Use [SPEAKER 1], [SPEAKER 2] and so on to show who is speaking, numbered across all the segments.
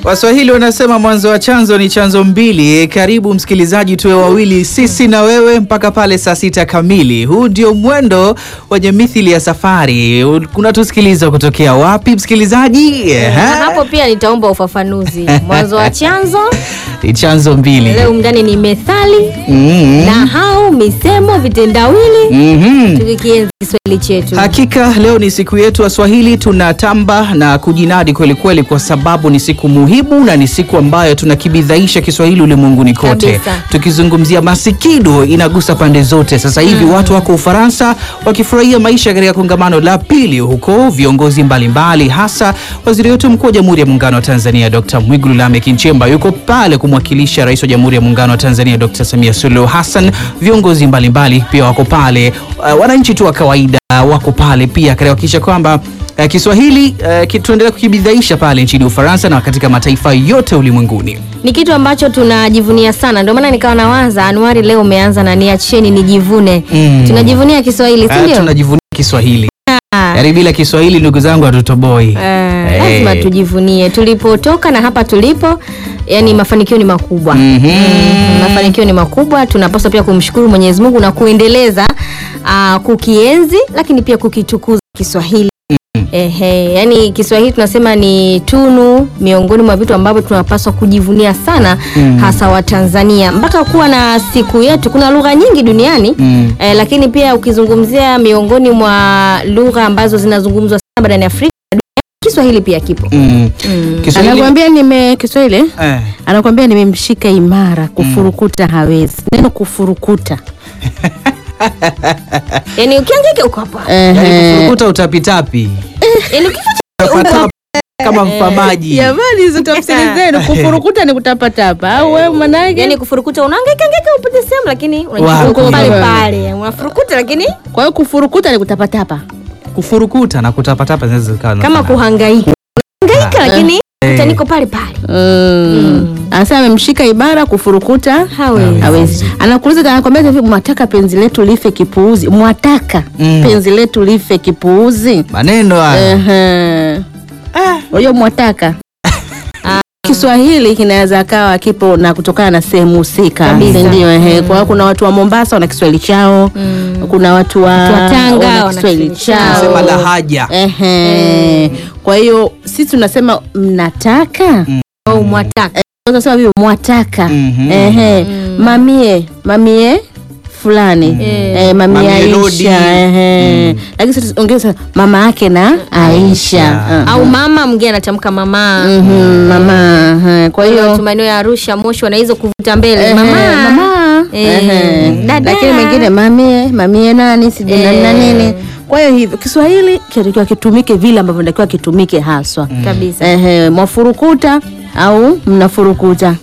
[SPEAKER 1] Waswahili wanasema mwanzo wa chanzo ni chanzo mbili. Karibu msikilizaji, tuwe wawili sisi na wewe mpaka pale saa sita kamili. Huu ndio mwendo wenye mithili ya safari. Unatusikiliza kutokea wapi msikilizaji?
[SPEAKER 2] Na
[SPEAKER 1] Ehe.
[SPEAKER 2] hapo pia nitaomba ufafanuzi. Mwanzo wa chanzo
[SPEAKER 1] Ni chanzo mbili.
[SPEAKER 2] leo mndani ni methali,
[SPEAKER 1] Mhm.
[SPEAKER 2] nahau, misemo, vitendawili,
[SPEAKER 1] Mhm.
[SPEAKER 2] tukikienzi Kiswahili chetu.
[SPEAKER 1] Hakika leo ni siku yetu Waswahili, tunatamba na kujinadi kweli kweli, kwa sababu ni siku muhimu na ni siku ambayo tunakibidhaisha Kiswahili ulimwenguni kote.
[SPEAKER 2] Kabisa.
[SPEAKER 1] Tukizungumzia masikido, inagusa pande zote. Sasa hivi watu wako Ufaransa wakifurahia maisha katika kongamano la pili huko, viongozi mbalimbali, hasa waziri wetu mkuu wa Jamhuri ya Muungano wa Tanzania Dr. Mwigulu Lameck Nchemba yuko pale kumwakilisha rais wa Jamhuri ya Muungano wa Tanzania Dr. Samia Suluhu Hassan. Viongozi mbalimbali pia wako pale, uh, wananchi tu wa kawaida wako pale pia katika kuhakikisha kwamba uh, Kiswahili uh, ki- tuendelea kukibidhaisha pale nchini Ufaransa na katika mataifa yote ulimwenguni.
[SPEAKER 2] Ni kitu ambacho tunajivunia sana, ndio maana nikawa nawaza Anuari, leo umeanza na niacheni nijivune.
[SPEAKER 1] Mm.
[SPEAKER 2] Tunajivunia Kiswahili, si
[SPEAKER 1] Uh,
[SPEAKER 2] ndio?
[SPEAKER 1] tunajivunia Kiswahili.
[SPEAKER 2] Ah.
[SPEAKER 1] Yaani bila Kiswahili ndugu zangu hatutoboi.
[SPEAKER 2] Eh,
[SPEAKER 1] Eh.
[SPEAKER 2] lazima tujivunie tulipotoka na hapa tulipo, yani mafanikio ni makubwa.
[SPEAKER 1] Mhm.
[SPEAKER 2] Mm, mafanikio ni makubwa. Tunapaswa pia kumshukuru Mwenyezi Mungu na kuendeleza ah, kukienzi, lakini pia kukitukuza Kiswahili. Ehe, yani Kiswahili tunasema ni tunu miongoni mwa vitu ambavyo tunapaswa kujivunia sana hasa Watanzania. Mpaka kuwa na siku yetu, kuna lugha nyingi duniani
[SPEAKER 1] Mm.
[SPEAKER 2] eh, lakini pia ukizungumzia miongoni mwa lugha ambazo zinazungumzwa sana barani Afrika Kiswahili pia kipo.
[SPEAKER 1] Mm. Kiswahili
[SPEAKER 3] Anakuambia nime Kiswahili
[SPEAKER 1] eh.
[SPEAKER 3] anakuambia nimemshika imara, kufurukuta hawezi. Neno kufurukuta
[SPEAKER 2] Yaani ukiangaika uko hapa.
[SPEAKER 1] Yaani kufurukuta utapitapi.
[SPEAKER 2] Yaani ukifanya
[SPEAKER 1] Tapatapa kama mfamaji.
[SPEAKER 3] jamani, hizo tafsiri zenu. Kufurukuta ni kutapatapa au wewe manake?
[SPEAKER 2] yaani kufurukuta unahangaika hangaika upate sehemu lakini
[SPEAKER 1] Wapi?
[SPEAKER 2] unajikuta uko pale pale. Unafurukuta lakini
[SPEAKER 3] Kwa hiyo kufurukuta ni kutapatapa.
[SPEAKER 1] Kufurukuta na kutapatapa zinaweza zikawa
[SPEAKER 2] kama
[SPEAKER 1] zinafanana.
[SPEAKER 2] kuhangaika. Hangaika lakini
[SPEAKER 1] Eh.
[SPEAKER 2] hata niko pale pale.
[SPEAKER 3] Mm. Anasema amemshika imara, kufurukuta
[SPEAKER 2] Hawezi.
[SPEAKER 3] hawezi. Anakuuliza, anakwambia hivi, mwataka penzi letu life kipuuzi? Mwataka
[SPEAKER 1] Mm.
[SPEAKER 3] penzi letu life kipuuzi?
[SPEAKER 1] Maneno haya.
[SPEAKER 3] Ehe. Unajua mwataka Kiswahili kinaweza kawa kipo na kutokana na sehemu husika,
[SPEAKER 2] Kabisa.
[SPEAKER 3] si ndio? Ehe, kwa hiyo kuna watu wa Mombasa wana Kiswahili chao, kuna watu wa,
[SPEAKER 2] Watu wa Tanga
[SPEAKER 3] wana
[SPEAKER 2] wana
[SPEAKER 3] Kiswahili
[SPEAKER 2] Kiswahili
[SPEAKER 3] chao.
[SPEAKER 2] chao.
[SPEAKER 1] Sema lahaja.
[SPEAKER 3] Ehe. Kwa hiyo sisi tunasema mnataka
[SPEAKER 2] Au mwataka.
[SPEAKER 3] tunasema vile mwataka
[SPEAKER 1] Mhm.
[SPEAKER 3] ehe mamie mamie fulani eh, mamie
[SPEAKER 1] Mamie Lodi.
[SPEAKER 3] Aisha ehe lakini sisi ongeza mama yake na Aisha
[SPEAKER 1] Aisha.
[SPEAKER 3] Ah.
[SPEAKER 2] Au mama mwingine anatamka mama.
[SPEAKER 3] Mhm, mama ehe. kwa
[SPEAKER 2] Kwa hiyo
[SPEAKER 3] hiyo
[SPEAKER 2] maeneo ya Arusha, Moshi wana hizo kuvuta mbele.
[SPEAKER 3] ehe,
[SPEAKER 2] Mama.
[SPEAKER 3] mama
[SPEAKER 2] Eh,
[SPEAKER 3] ehe.
[SPEAKER 2] dada.
[SPEAKER 3] lakini mengine mamie mamie nani sijui nani na
[SPEAKER 2] Eh.
[SPEAKER 3] nini kwa hiyo hivyo Kiswahili kinatakiwa kitumike vile ambavyo inatakiwa kitumike haswa
[SPEAKER 2] Kabisa.
[SPEAKER 3] Ehe, mwafurukuta au mnafurukuta.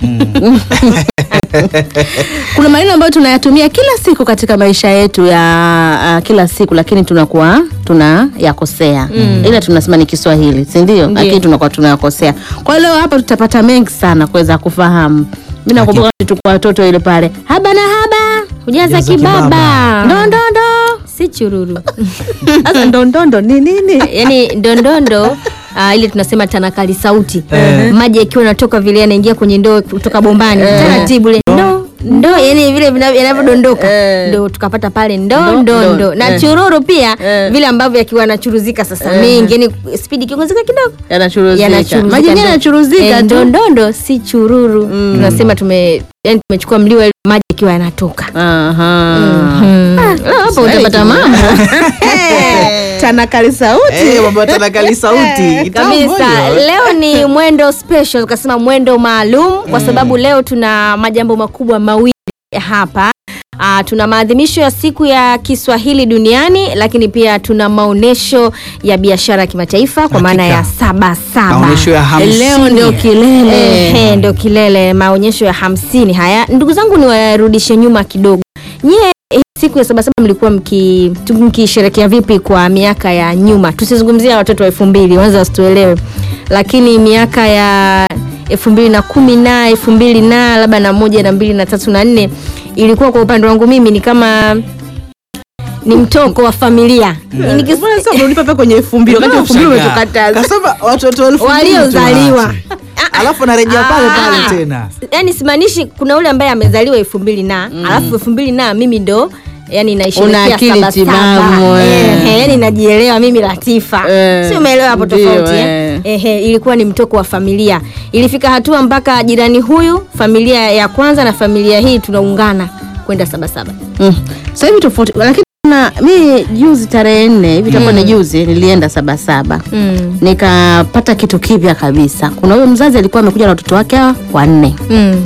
[SPEAKER 3] Kuna maneno ambayo tunayatumia kila siku katika maisha yetu ya uh, kila siku, lakini tunakuwa tunayakosea ila tunasema ni Kiswahili, si ndio? Lakini tunakuwa tunayakosea. Kwa hiyo leo hapa tutapata mengi sana kuweza kufahamu. Mimi nakumbuka tulikuwa watoto ile pale, haba na haba,
[SPEAKER 2] Hujaza
[SPEAKER 1] Hujaza
[SPEAKER 2] kibaba.
[SPEAKER 1] kibaba.
[SPEAKER 3] ndondondo.
[SPEAKER 2] Si chururu.
[SPEAKER 3] Sasa ndondondo ni nini?
[SPEAKER 2] Yaani ndondondo uh, ile tunasema tanakali sauti. Maji yakiwa yanatoka vile yanaingia kwenye ndoo kutoka bombani. Taratibu ile ndo ndo yani vile vina- yanavyodondoka
[SPEAKER 3] Eh.
[SPEAKER 2] ndo tukapata pale ndo
[SPEAKER 3] Ndo,
[SPEAKER 2] ndo
[SPEAKER 3] ndo.
[SPEAKER 2] ndo na
[SPEAKER 3] Eh.
[SPEAKER 2] chururu pia
[SPEAKER 3] Eh.
[SPEAKER 2] vile ambavyo yakiwa yanachuruzika sasa mengi yani spidi ikiongezeka kidogo
[SPEAKER 3] Yanachuruzika.
[SPEAKER 2] yanachuruzika
[SPEAKER 3] Maji yenyewe
[SPEAKER 2] ndo-
[SPEAKER 3] yanachuruzika
[SPEAKER 2] eh,
[SPEAKER 3] tu.
[SPEAKER 2] ndondondo si chururu tunasema tume yani tumechukua mliwa ile maji yakiwa yanatoka
[SPEAKER 3] Aha.
[SPEAKER 2] Leo hapa utapata mambo
[SPEAKER 3] Tanakali sauti.
[SPEAKER 1] Eh, mambo ya tanakali sauti. Kitambo
[SPEAKER 2] kabisa
[SPEAKER 1] hiyo.
[SPEAKER 2] leo ni mwendo special tukasema mwendo maalum kwa sababu leo tuna majambo makubwa mawili hapa Uh, tuna maadhimisho ya siku ya Kiswahili duniani lakini pia tuna maonesho ya biashara ya kimataifa kwa maana ya saba saba.
[SPEAKER 1] Maonyesho ya hamsini.
[SPEAKER 3] Leo ndio kilele.
[SPEAKER 2] Ehe, ndo kilele maonyesho ya hamsini haya. Ndugu zangu niwarudishe nyuma kidogo. Nyie hii siku ya sabasaba mlikuwa mki- tu- mkisherekea vipi kwa miaka ya nyuma? Tusizungumzia watoto wa elfu mbili wanza wasituelewe, lakini miaka ya elfu mbili na kumi na elfu mbili na labda na moja na mbili na tatu na nne ilikuwa kwa upande wangu mimi ni kama ni mtoko wa familia Ni kis-
[SPEAKER 3] Mbona sasa unanipa pale kwenye elfu mbili wakati elfu mbili umetukataza
[SPEAKER 1] Kasema watoto elfu mbili
[SPEAKER 2] Waliozaliwa.
[SPEAKER 1] tuache. alafu anarejea pale
[SPEAKER 2] Ah.
[SPEAKER 1] pale tena
[SPEAKER 2] yani simaanishi kuna ule ambaye amezaliwa elfu mbili na alafu elfu mbili na mimi ndo yani
[SPEAKER 3] Una
[SPEAKER 2] naisherekea
[SPEAKER 3] akili
[SPEAKER 2] saba
[SPEAKER 3] timamu,
[SPEAKER 2] saba.
[SPEAKER 3] eh.
[SPEAKER 2] Eh, yani najielewa mimi Latifa
[SPEAKER 3] Eh,
[SPEAKER 2] si umeelewa hapo
[SPEAKER 3] ndio,
[SPEAKER 2] tofauti
[SPEAKER 3] eh.
[SPEAKER 2] eh? Ehe, ilikuwa ni mtoko wa familia ilifika hatua mpaka jirani huyu familia ya kwanza na familia hii tunaungana kwenda sabasaba
[SPEAKER 3] Mm. Sasa hivi tofauti lakini na mi juzi tarehe nne hivi itakuwa ni juzi nilienda sabasaba
[SPEAKER 2] mm.
[SPEAKER 3] nikapata kitu kipya kabisa. Kuna huyo mzazi alikuwa amekuja na watoto wake hawa wanne,
[SPEAKER 2] mm.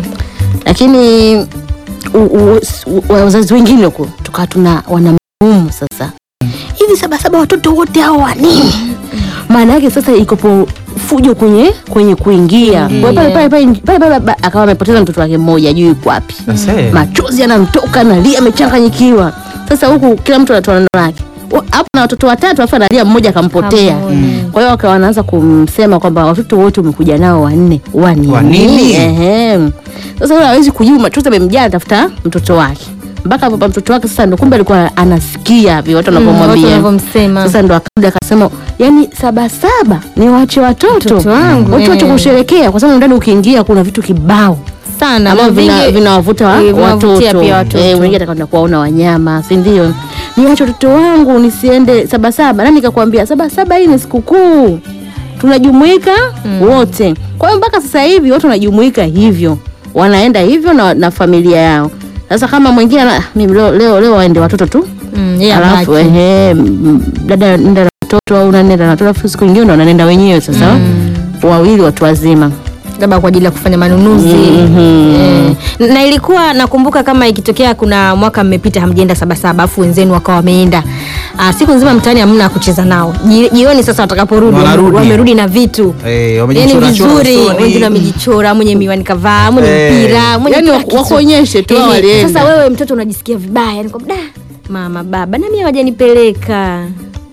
[SPEAKER 3] lakini u- u- s- u- wazazi wengine huko tukawa tuna wanamgumu sasa hivi sabasaba watoto wote hao wanini? Maana yake sasa ikopo fujo kwenye kwenye kuingia Kwa pale pale pale pale pale ba- akawa amepoteza mtoto wake mmoja ajui yuko wapi
[SPEAKER 1] Sasa,
[SPEAKER 3] machozi yanamtoka nalia amechanganyikiwa sasa huku kila mtu anatoa neno lake Wa- hapo na watoto watatu afu analia mmoja akampotea
[SPEAKER 2] Kamwona.
[SPEAKER 3] kwa hiyo wakawa wanaanza kumsema kwamba watoto wote umekuja nao wanne
[SPEAKER 1] Wa nini?
[SPEAKER 3] wanini Ehe. sasa yule hawezi kujibu machozi amemjaa atafuta mtoto wake mpaka papa mtoto wake sasa ndo kumbe alikuwa anasikia vi watu
[SPEAKER 2] watu
[SPEAKER 3] wanavyomwambia
[SPEAKER 2] wanavyomsema.
[SPEAKER 3] sasa ndo akarudi akasema yani sabasaba ni wache watoto
[SPEAKER 2] Watoto wangu,
[SPEAKER 3] watu wache
[SPEAKER 2] eh.
[SPEAKER 3] kusherekea kwa sababu ndani ukiingia kuna vitu kibao
[SPEAKER 2] sana
[SPEAKER 3] ambavyo
[SPEAKER 2] na
[SPEAKER 3] vina-
[SPEAKER 2] vingi-
[SPEAKER 3] vinawavuta wa-
[SPEAKER 2] eh, vinawavutia
[SPEAKER 3] watoto
[SPEAKER 2] pia watoto.
[SPEAKER 3] Eh, wengine atakwenda kuwaona wanyama si ndio niwache watoto wangu nisiende sabasaba nani kakwambia sabasaba hii ni sikukuu tunajumuika wote kwa hiyo mpaka sasa hivi watu wanajumuika hivyo wanaenda hivyo na, na familia yao sasa kama mwingine ana- "Ah, mimi leo, leo, leo waende watoto tu
[SPEAKER 2] Mm, yeye
[SPEAKER 3] alafu
[SPEAKER 2] abaki.
[SPEAKER 3] ehe, m- dada nenda na watoto au nanenda na watoto alafu siku nyingine ndo wanaenda wenyewe sasa wawili watu wazima
[SPEAKER 2] labda kwa ajili ya kufanya manunuzi
[SPEAKER 3] Mhm.
[SPEAKER 2] eh. na ilikuwa nakumbuka kama ikitokea kuna mwaka mmepita hamjaenda sabasaba afu wenzenu wakawa wameenda ah, siku nzima mtaani hamna kucheza nao Ji- jioni sasa watakaporudi
[SPEAKER 1] Wanarudi.
[SPEAKER 2] wamerudi na vitu
[SPEAKER 1] Eh,
[SPEAKER 2] yani
[SPEAKER 1] wamejichora-chora
[SPEAKER 2] vizuri
[SPEAKER 1] usoni.
[SPEAKER 2] wengine wamejichora mwenye miwani kavaa mwenye
[SPEAKER 1] Eh.
[SPEAKER 2] mpira mwenye
[SPEAKER 3] Yani
[SPEAKER 2] kila
[SPEAKER 3] waku-
[SPEAKER 2] kitu.
[SPEAKER 3] wakuonyeshe tu
[SPEAKER 2] Ehe,
[SPEAKER 3] walienda.
[SPEAKER 2] sasa wewe mtoto unajisikia vibaya yani kwamba da mama baba nami hawajanipeleka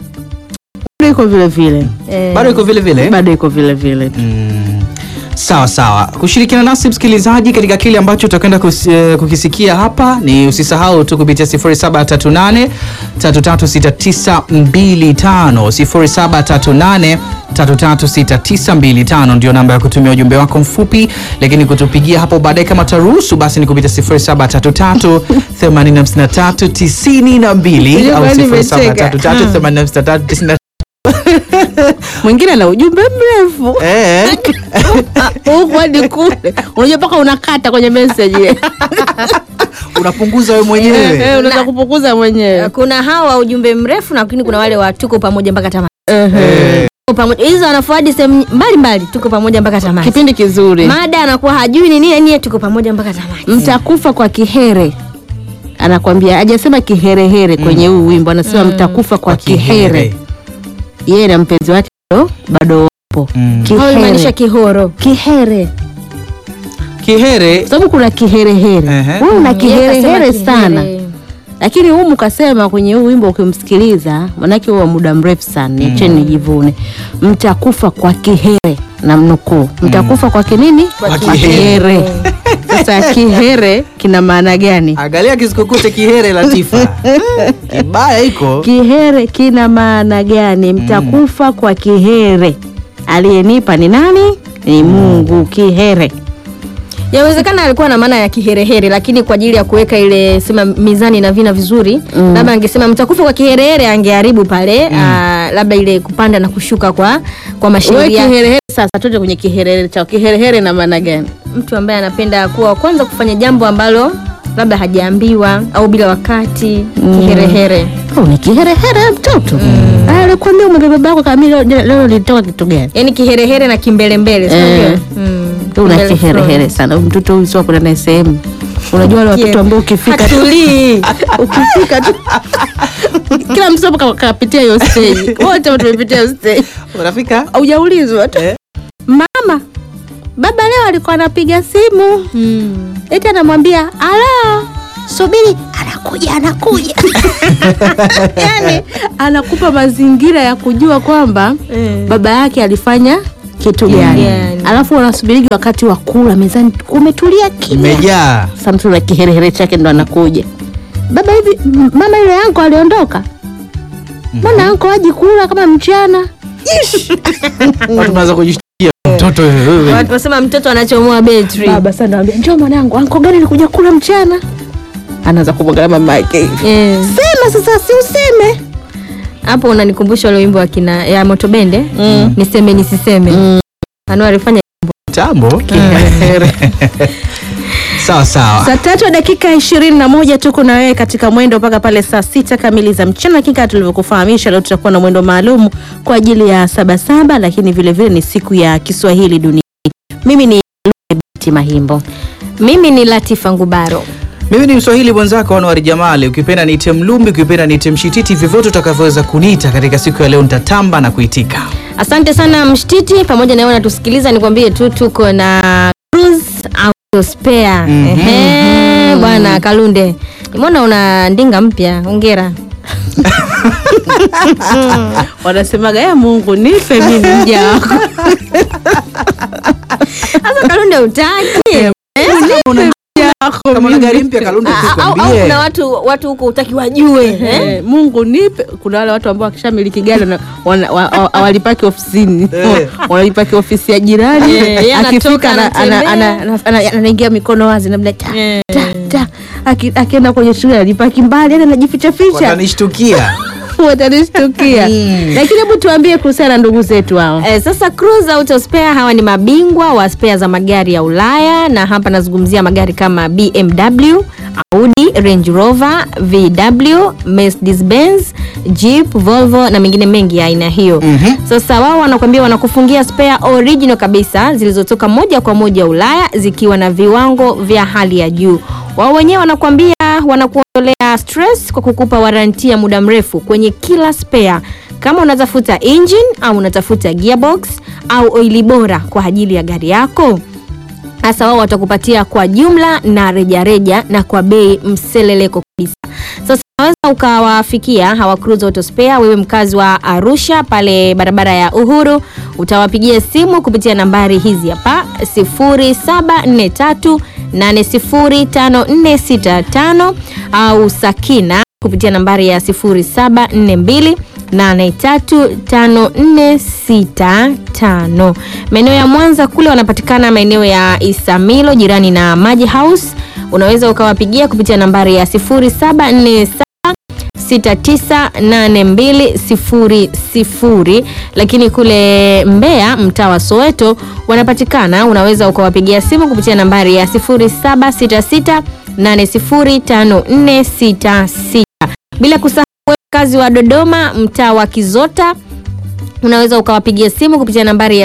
[SPEAKER 3] bado iko vile vile
[SPEAKER 2] eh.
[SPEAKER 1] bado iko vile vile
[SPEAKER 3] bado iko vile vile
[SPEAKER 1] Mm. Sawa sawa, kushirikiana nasi msikilizaji katika kile ambacho utakwenda kus- eh, kukisikia hapa ni usisahau tu kupitia 0738 336925 0738 336925 ndio namba ya kutumia ujumbe wako mfupi, lakini kutupigia hapo baadaye kama taruhusu, basi ni kupitia 0733 853 92 au
[SPEAKER 3] Jamani, nimecheka.
[SPEAKER 1] 0733 853
[SPEAKER 3] mwingine ana ujumbe mrefu
[SPEAKER 1] eh
[SPEAKER 3] huku hadi kule unajua mpaka unakata kwenye message
[SPEAKER 1] unapunguza wewe
[SPEAKER 3] Eh,
[SPEAKER 1] mwenyewe
[SPEAKER 3] eh, unaweza kupunguza mwenyewe
[SPEAKER 2] kuna hawa ujumbe mrefu lakini kuna wale wa tuko pamoja mpaka tamati
[SPEAKER 1] Eh,
[SPEAKER 2] Tuko pamoja hizo anafuadi sehemu mbalimbali tuko pamoja mpaka tamati
[SPEAKER 3] kipindi kizuri
[SPEAKER 2] mada anakuwa hajui ni nini niye tuko pamoja mpaka tamati
[SPEAKER 3] mtakufa kwa kihere anakwambia hajasema kiherehere kwenye huu wimbo anasema mtakufa kwa kihere yeye na mpenzi wake bado bado wapo
[SPEAKER 1] Mm.
[SPEAKER 2] Au imaanisha
[SPEAKER 3] kihere
[SPEAKER 2] kihoro
[SPEAKER 3] kihere
[SPEAKER 1] Kihere
[SPEAKER 3] kwa sababu kuna kiherehere
[SPEAKER 1] Ehe.
[SPEAKER 3] wewe una
[SPEAKER 2] Mm, yeye kasema
[SPEAKER 3] kiherehere
[SPEAKER 2] kihere.
[SPEAKER 3] sana lakini humu kasema kwenye huu wimbo ukimsikiliza manake huwa muda mrefu sana niacheni nijivune mtakufa kwa kihere na mnukuu mtakufa kwa kinini
[SPEAKER 1] Kwa kihere.
[SPEAKER 3] sasa kihere kina maana gani
[SPEAKER 1] angalia kisikukute kihere Latifa kibaya iko
[SPEAKER 3] kihere kina maana gani mtakufa kwa kihere aliyenipa ni nani ni mungu kihere
[SPEAKER 2] yawezekana alikuwa na maana ya kiherehere lakini kwa ajili ya kuweka ile sema mizani na vina vizuri
[SPEAKER 3] Mm.
[SPEAKER 2] labda angesema mtakufa kwa kiherehere angeharibu pale ah, labda ile kupanda na kushuka kwa kwa
[SPEAKER 3] we
[SPEAKER 2] mashairi yake
[SPEAKER 3] kiherehere sasa tuende kwenye kiherehere chao kiherehere na maana gani
[SPEAKER 2] mtu ambaye anapenda kuwa wa kwanza kufanya jambo ambalo labda hajaambiwa au bila wakati kiherehere
[SPEAKER 3] Oh, ni kiherehere mtoto mm. alikwambia umebeba babako kama leo, leo lilitoka kitu gani
[SPEAKER 2] yaani kiherehere na kimbelembele si
[SPEAKER 3] Eh.
[SPEAKER 2] unajua? Mm,
[SPEAKER 3] una
[SPEAKER 2] kimbele
[SPEAKER 3] kiherehere
[SPEAKER 2] front.
[SPEAKER 3] sana Huyu mtoto huyu sio kwenda naye sehemu unajua wale watoto ambao ukifika tu
[SPEAKER 2] Hatulii.
[SPEAKER 3] ukifika tu kila mtoto ka- kapitia hiyo stage wote tumepitia hiyo stage
[SPEAKER 1] unafika
[SPEAKER 3] haujaulizwa tu
[SPEAKER 1] Eh.
[SPEAKER 3] mama baba leo alikuwa anapiga simu
[SPEAKER 2] Mm.
[SPEAKER 3] eti anamwambia alo subiri anakuja anakuja yani anakupa mazingira ya kujua kwamba
[SPEAKER 2] Eh.
[SPEAKER 3] baba yake alifanya kitu gani
[SPEAKER 2] gani.
[SPEAKER 3] alafu wanasubirigi wakati wa kula mezani umetulia kimya
[SPEAKER 1] imejaa
[SPEAKER 3] sasa mtu na kiherehere chake ndo anakuja baba hivi m- mama yule yanko aliondoka mbona anko aji kula kama mchana
[SPEAKER 1] Watu mnaanza kujishtukia mtoto wewe.
[SPEAKER 2] Watu wasema mtoto anachomoa betri.
[SPEAKER 3] baba sana anambia njoo mwanangu anko gani alikuja kula mchana anaanza kumwangalia mama yake hivi
[SPEAKER 2] Eh,
[SPEAKER 3] sema sasa si useme
[SPEAKER 2] hapo unanikumbusha ule wimbo wa kina ya Motobende
[SPEAKER 3] Mm.
[SPEAKER 2] niseme nisiseme.
[SPEAKER 3] Mm.
[SPEAKER 2] Anu alifanya
[SPEAKER 1] Tambo. Sawa sawa.
[SPEAKER 3] saa tatu na dakika ishirini na moja tuko na wewe katika mwendo mpaka pale saa sita kamili za mchana lakini kama tulivyokufahamisha leo tutakuwa na mwendo maalum kwa ajili ya sabasaba lakini vile vile ni siku ya kiswahili duniani mimi ni Binti mahimbo
[SPEAKER 2] mimi ni Latifa Ngubaro.
[SPEAKER 1] Mimi ni Mswahili mwenzako Anwar Jamali, ukipenda niite Mlumbi, ukipenda niite Mshititi, vyovyote utakavyoweza kuniita katika siku ya leo nitatamba na kuitika.
[SPEAKER 2] Asante sana Mshtiti, pamoja na wewe unatusikiliza, nikwambie tu tuko na cruise auto spare.
[SPEAKER 1] Mhm.
[SPEAKER 2] Ehe, bwana Kalunde, nimeona una ndinga mpya, hongera.
[SPEAKER 3] wanasemaga ya mungu nife mimi mja wako
[SPEAKER 2] Sasa Kalunde utaki
[SPEAKER 1] Kama una gari mpya Kalunde
[SPEAKER 2] au, au
[SPEAKER 1] tukwambie.
[SPEAKER 2] kuna watu watu huko utaki wajue eh?
[SPEAKER 3] Eh, mungu nipe kuna wale watu ambao wakishamiliki gari wana- wana- wa- wa- hawalipaki ofisini
[SPEAKER 1] Eh.
[SPEAKER 3] wanalipaki ofisi ya jirani
[SPEAKER 2] Eh, yeye
[SPEAKER 3] akifika
[SPEAKER 2] anatoka,
[SPEAKER 3] ana- ana-
[SPEAKER 2] anatembea.
[SPEAKER 3] ana- ana- ana- anaingia mikono wazi namna ta,
[SPEAKER 2] Eh.
[SPEAKER 3] ta, ta. Aki- akienda kwenye shule alipaki mbali yani anajificha ficha
[SPEAKER 1] Watanishtukia.
[SPEAKER 3] watanishtukia lakini hebu tuambie kuhusiana na ndugu zetu hao
[SPEAKER 2] Eh, sasa Cruise Auto Spare hawa ni mabingwa wa spare za magari ya Ulaya, na hapa nazungumzia magari kama BMW, Audi, Range Rover, VW, Mercedes Benz, Jeep, Volvo na mengine mengi ya aina hiyo.
[SPEAKER 1] Mhm.
[SPEAKER 2] Sasa wao wanakuambia wanakufungia spare original kabisa zilizotoka moja kwa moja Ulaya zikiwa na viwango vya hali ya juu. Wao wenyewe wanakuambia wanakuondolea stress kwa kukupa waranti ya muda mrefu kwenye kila spare. Kama unatafuta engine au unatafuta gearbox au oili bora kwa ajili ya gari yako, hasa wao watakupatia kwa jumla na rejareja na kwa bei mseleleko kabisa. Sasa unaweza ukawafikia hawa Cruise Auto Spare, wewe mkazi wa Arusha pale barabara ya Uhuru, utawapigia simu kupitia nambari hizi hapa 0743 805465 au Sakina kupitia nambari ya 0742 835465. Maeneo ya Mwanza kule wanapatikana maeneo ya Isamilo jirani na Maji House. Unaweza ukawapigia kupitia nambari ya 0747 698200 lakini kule Mbeya mtaa wa Soweto wanapatikana, unaweza ukawapigia simu kupitia nambari ya 0766805466 bila kusahau wakazi wa Dodoma mtaa wa Kizota unaweza ukawapigia simu kupitia nambari ya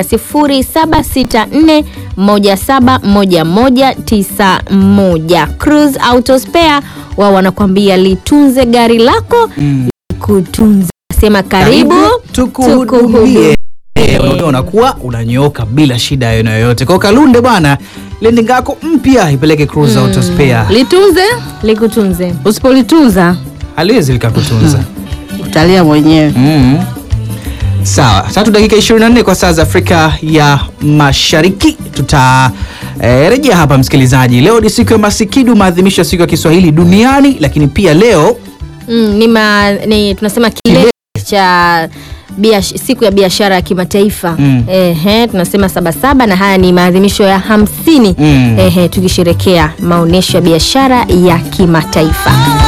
[SPEAKER 2] 0764171191. Cruise Auto Spare wao wanakwambia litunze gari lako
[SPEAKER 1] Mm.
[SPEAKER 2] kutunza. Sema karibu,
[SPEAKER 1] tukuhudumie. Eh, unakuwa unakuwa unanyooka bila shida ya aina yoyote. Kwa Kalunde bwana, lending yako mpya ipeleke Cruise Auto Spare.
[SPEAKER 3] litunze
[SPEAKER 2] likutunze.
[SPEAKER 3] usipolitunza
[SPEAKER 1] Haliwezi likakutunza.
[SPEAKER 3] utalia mwenyewe
[SPEAKER 1] Mm. Sawa, tatu dakika 24 kwa saa za Afrika ya Mashariki. Tutarejea hapa msikilizaji. Leo ni siku ya Masikidu, maadhimisho ya siku ya Kiswahili duniani, lakini pia leo
[SPEAKER 2] Mm, ni, ma, ni tunasema kilele cha biash, siku ya biashara ya kimataifa
[SPEAKER 1] Mm.
[SPEAKER 2] Ehe, tunasema sabasaba na haya ni maadhimisho ya hamsini
[SPEAKER 1] Mm.
[SPEAKER 2] Ehe, tukisherekea maonyesho ya biashara ya kimataifa.